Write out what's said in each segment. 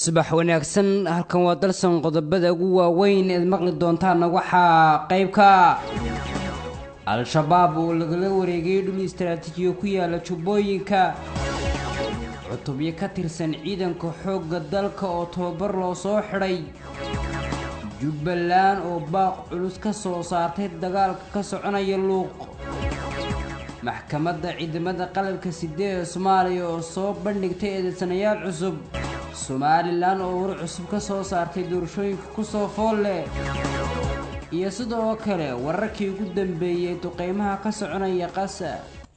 subax wanaagsan halkan waa dalsan qodobada ugu waaweyn eed maqli doontaana waxaa qayb ka al-shabaab oo lagala wareegay dhul istaraatiijiyo ku yaala jubbooyinka cutubyo ka tirsan ciidanka xoogga dalka oo tababar loo soo xidhay jubbaland oo baaq culus ka soo saartay dagaalka ka soconaya luuq maxkamadda ciidamada qalabka sideeda soomaaliya oo soo bandhigtay eedeysanayaal cusub somalilan oo war cusub ka soo saartay doorashooyinka kusoo fool leh iyo sidoo kale wararkii ugu dambeeyey duqeymaha ka soconaya qasa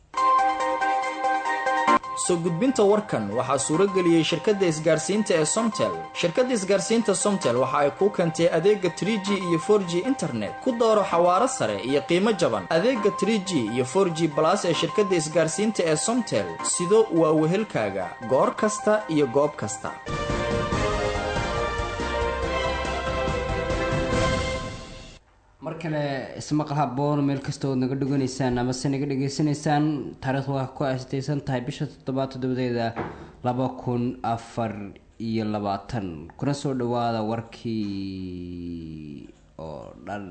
soo gudbinta warkan waxaa suuro geliyey shirkadda isgaarsiinta ee somtel shirkadda isgaarsiinta somtel waxa ay kuu keentay adeega trie g iyo for g internet ku dooro xawaaro sare iyo qiimo jaban adeega trie g iyo for g balas ee shirkadda isgaarsiinta ee somtel sido waa wehelkaaga goor kasta iyo goob kasta mar kale ismaqal haboon meel kasta ood naga dhoganaysaan amase naga dhegaysanaysaan taariikhdu waa ku aastaysan tahay bisha toddobaad toddobadeeda laba kun afar iyo labaatan kuna soo dhawaada warkii oo dhan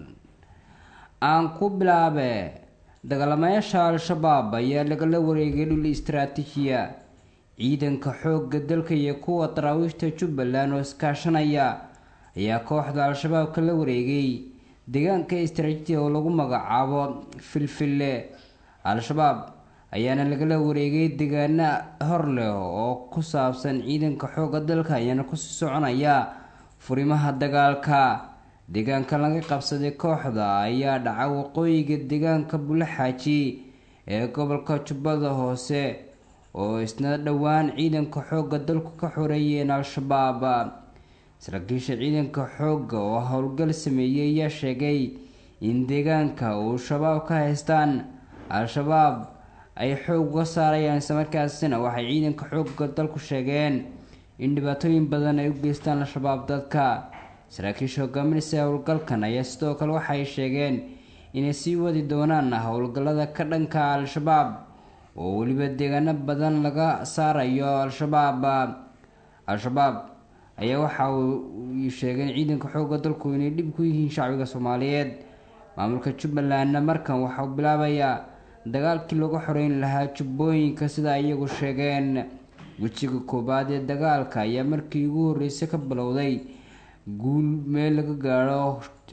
aan ku bilaabe dagaalamayaasha al-shabaab ayaa lagala wareegay dhul istaraatiijiya ciidanka xoogga dalka iyo kuwa daraawiishta jubbaland oo iskaashanaya ayaa kooxda al-shabaab kala wareegay deegaanka istaraatiiji oo lagu magacaabo filfille al-shabaab ayaana lagala wareegay deegaano hor leh oo ku saabsan ciidanka xoogga dalka ayaana kusii soconaya furimaha dagaalka deegaanka laga qabsaday kooxda ayaa dhaca waqooyiga deegaanka bulaxaaji ee gobolka jubbada hoose oo isna dhowaan ciidanka xoogga dalku ka xoreeyeen al-shabaab saraakiisha ciidanka xoogga oo howlgal sameeyey ayaa sheegay in deegaanka uu shabaab ka haystaan al-shabaab ay xoog uga saarayaan islamarkaasina waxay ciidanka xoogga dalku sheegeen in dhibaatooyin badan ay u geystaan al-shabaab dadka saraakiisha hogaaminaysa howlgalkan ayaa sidoo kale waxay sheegeen inay sii wadi doonaan howlgallada ka dhanka al-shabaab oo weliba deegaano badan laga saarayo al-shabaab al-shabaab ayaa waxa uu sheegay in ciidanka xoogga dalku inay dhib ku yihiin shacbiga soomaaliyeed maamulka jubbalandna markan waxauu bilaabayaa dagaalkii lagu xoreyn lahaa jubbooyinka sida iyagu sheegeen wejiga koowaad ee dagaalka ayaa markii ugu horreysay ka bilowday guul meel laga gaadho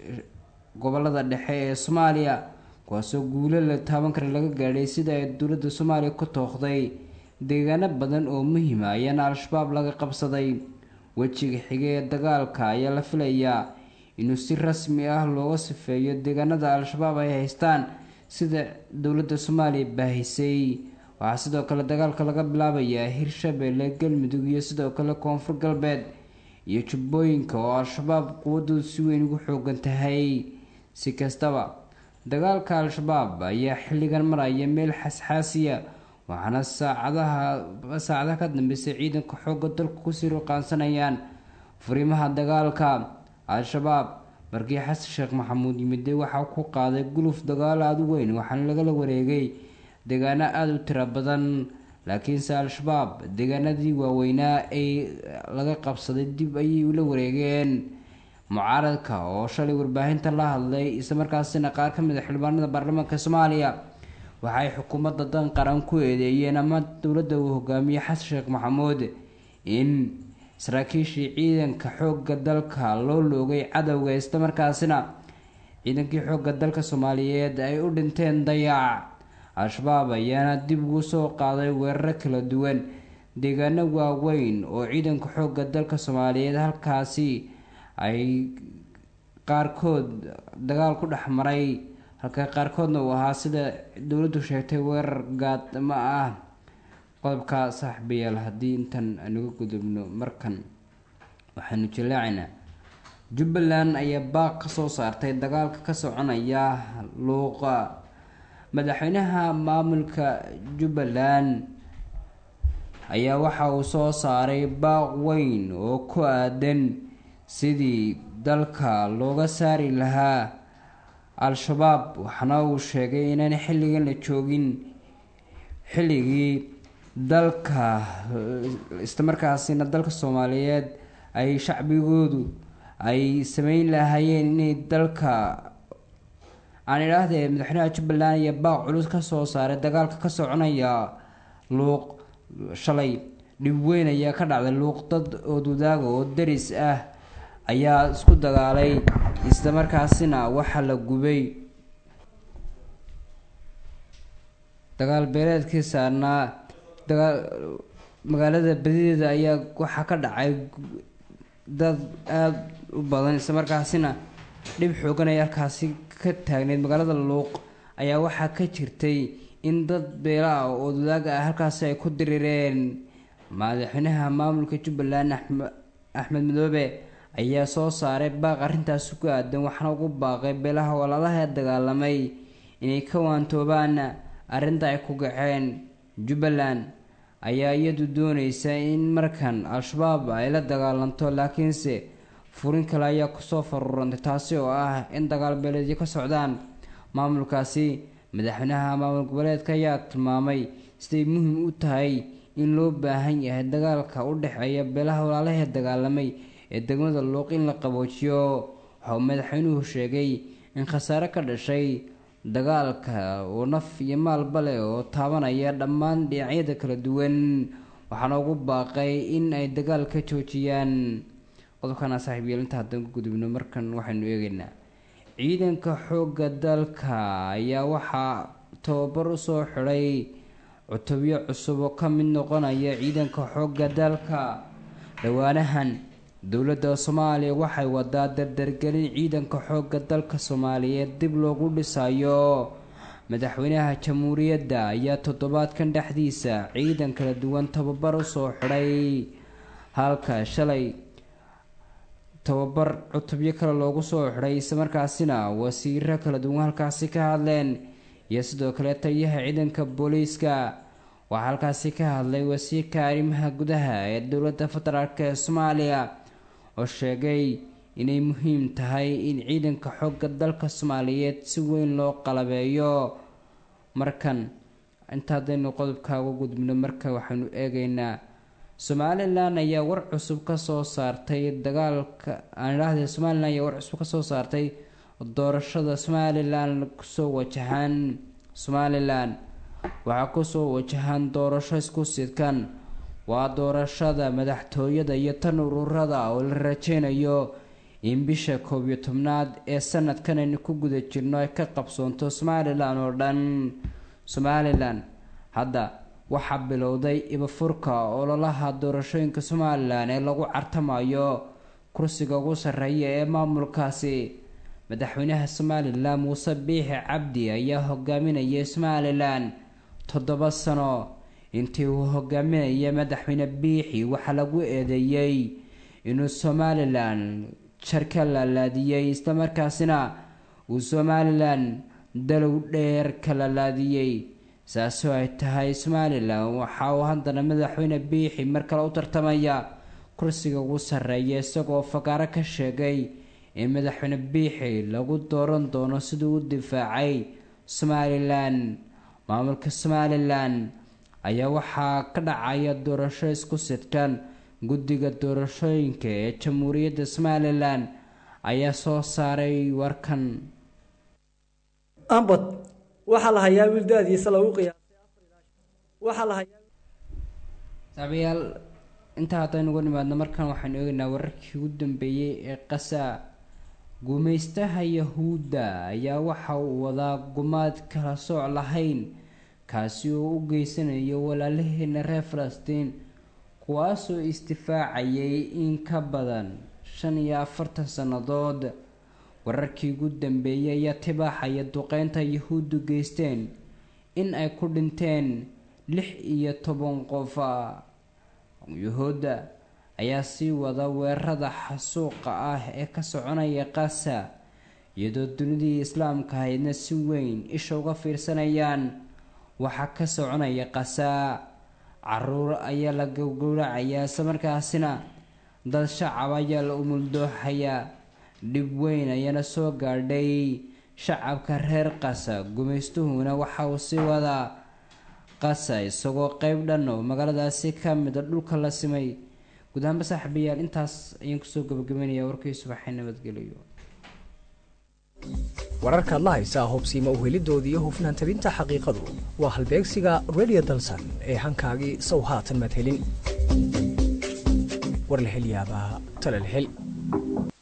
gobolada dhexe ee soomaaliya kuwaasoo guulo la taaban kara laga gaadhay sida ay dowladda soomaaliya ku tooqday deegaano badan oo muhiima ayaana al-shabaab laga qabsaday wejiga xige ee dagaalka ayaa la filayaa inuu si rasmi ah looga sifeeyo deegaanada al-shabaab ay haystaan sida dowladda soomaaliya baahisay waxaa sidoo kale dagaalka laga bilaabayaa hirshabeelle galmudug iyo sidoo kale koonfur galbeed iyo jubbooyinka oo al-shabaab quwadoodu si weyn ugu xoogan tahay si kastaba dagaalka al-shabaab ayaa xilligan maraya meel xasxaasiya waxaana saacadaha saacadaha ka dambeysay ciidanka xoogga dalku kusii ruqaansanayaan furimaha dagaalka al-shabaab markii xasan sheekh maxamuud yimide waxaa ku qaaday guluf dagaal aada u weyn waxaana lagala wareegay deegaano aada u tiro badan laakiinse al-shabaab deegaanadii waaweynaa ay laga qabsaday dib ayay ula wareegeen mucaaradka oo shalay warbaahinta la hadlay islamarkaasina qaar ka mid a xildhibaanada baarlamaanka soomaaliya waxay xukuumadda dan qaran ku eedeeyeen ama dowladda uu hogaamiyey xasan sheekh maxamuud in saraakiishii ciidanka xoogga dalka loo loogay cadowga islamarkaasina ciidankii xoogga dalka soomaaliyeed ay u dhinteen dayac al-shabaab ayaana dib ugu soo qaaday weeraro kala duwan deegaano waaweyn oo ciidanka xoogga dalka soomaaliyeed halkaasi ay qaarkood dagaal ku dhex maray halka qaarkoodna uu ahaa sida dowladdu sheegtay weerar gaadma ah qodobka saaxiibayaal haddii intan anuga gudubno markan waxaanu jallaacaynaa jubbaland ayaa baaq ka soo saartay dagaalka ka soconaya luuqa madaxweynaha maamulka jubbaland ayaa waxa uu soo saaray baaq weyn oo ku aadan sidii dalka looga saari lahaa al-shabaab waxaana uu sheegay inaan xilligan la joogin xilligii dalka islamarkaasina dalka soomaaliyeed ay shacbigoodu ay sameyn lahaayeen inay dalka aan idhaahdee madaxweynaha jubbaland iyo baaq culus kasoo saaray dagaalka ka soconaya luuq shalay dhib weyn ayaa ka dhacday luuq dad oodwadaaga oo daris ah ayaa isku dagaalay isla markaasina waxaa la gubay dagaal beeleedkii saarnaa dagaal magaalada badideeda ayaa waxaa ka dhacay dad aada u badan isla markaasina dhib xoogan ay halkaasi ka taagneyd magaalada luuq ayaa waxaa ka jirtay in dad beela ah oo oodwadaaga ah halkaasi ay ku dirireen madaxweynaha maamulka jubbaland axmed madoobe ayaa soo saaray baaq arrintaasi ku aadan waxaana ugu baaqay beelaha walaalaha dagaalamay inay ka waantoobaan arrinta ay ku gaceen jubbaland ayaa iyadu dooneysa in markan al-shabaab ay la dagaalanto laakiinse furin kale ayaa kusoo farurantay taasi oo ah in dagaal beeleedyo ka socdaan maamulkaasi madaxweynaha maamul goboleedka ayaa tilmaamay siday muhiim u tahay in loo baahan yahay dagaalka u dhexeeya beelaha walaalahee dagaalamay ee degmada luuq in la qaboojiyo waxauu madaxweynuhu sheegay in khasaare ka dhashay dagaalka oo naf iyo maalba leh oo taabanaya dhammaan dhinacyada kala duwan waxaana ugu baaqay in ay dagaal ka joojiyaan qodobkana saaxiibyeel inta haddaan ku gudubno markan waxaynu eegeynaa ciidanka xoogga dalka ayaa waxaa tababar usoo xidhay cutubyo cusub oo ka mid noqonaya ciidanka xoogga dalka dhowaanahan dowladda soomaaliya waxay wadaa dardargelin ciidanka xoogga dalka soomaaliyeed dib loogu dhisayo madaxweynaha jamhuuriyadda ayaa toddobaadkan dhexdiisa ciidan kala duwan tababar usoo xidhay halka shalay tababar cutubyo kale loogu soo xidhay islamarkaasina wasiiro kala duwan halkaasi ka hadleen iyo sidoo kale taliyaha ciidanka booliiska waxaa halkaasi ka hadlay wasiirka arrimaha gudaha ee dowladda federaalk ee soomaaliya oo sheegay inay muhiim tahay in ciidanka xoogga dalka soomaaliyeed si weyn loo qalabeeyo markan inta haddaynu qodobka uga gudubno marka waxaynu eegeynaa somalilan ayaa war cusub kasoo saartay dagaalka aan idhaahde somalilan ayaa war cusub kasoo saartay doorashada somalilan kusoo wajahaan somalilan waxaa kusoo wajahaan doorasho isku sidkan waa doorashada madaxtooyada iyo tan ururada oo la rajeynayo in bisha koob iyo tobnaad ee sanadkan aynu ku guda jirno ay ka qabsoonto somalilan oo dhan somalilan hadda waxaa bilowday ibafurka ololaha doorashooyinka somalilan ee lagu cartamayo kursiga ugu sarreeya ee maamulkaasi madaxweynaha somalilan muuse biixi cabdi ayaa hogaaminayay somalilan toddoba sano intii uu hogaaminaya madaxweyne biixi waxaa lagu eedeeyey inuu somalilan jar ka laalaadiyey islamarkaasina uu somalilan dalow dheer ka laalaadiyey saasoo ay tahay somalilan waxa uu haddana madaxweyne biixi mar kale u tartamaya kursiga ugu sarreeya isagoo fagaaro ka sheegay in madaxweyne biixi lagu dooran doono siduu u difaacay somalilan maamulka somalilan ayaa waxaa ka dhacaya doorasho isku sidkan guddiga doorashooyinka ee jamhuuriyadda somalilan ayaa soo saaray warkan ambad waxaa la hayaa wiil da-diisa lagu qiyaasay saabayaal intaa haddaynu uga nimaadno markan waxaynu eegaynaa wararkii ugu dambeeyey ee qasa gumaystaha yahuudda ayaa waxa uu wadaa gumaad kala sooc lahayn kaasi oo u geysanayo walaalaheena reer falastiin kuwaasoo isdifaacayay in ka badan shan iyo afartan sannadood wararkii ugu dambeeyay ayaa tibaaxaya duqeynta yahuuddu geysteen in ay ku dhinteen lix iyo toban qof yuhuudda ayaa sii wada weerarada xasuuqa ah ee ka soconaya qasa iyadoo dunidii islaamka ahaydna si weyn isha uga fiirsanayaan waxaa ka soconaya qasa caruur ayaa la gowgowracayaa islamarkaasina dad shacab ayaa la umuldooxayaa dhib weyn ayaana soo gaadhay shacabka reer qasa gumaystuhuna waxa uu sii wadaa qasa isagoo qeyb dhan oo magaaladaasi ka mida dhulka la simay guud ahaanba saaxiibayaal intaas ayaan kusoo gabagabaynayaa warkii subaxee nabadgeliyo wararkaad la haysaa hubsiima uhelidoodii iyo hufnaan tabinta xaqiiqadu waa halbeegsiga radio dalsan ee hankaagii sow haatan madhelin war la hel yaabaa tala la hel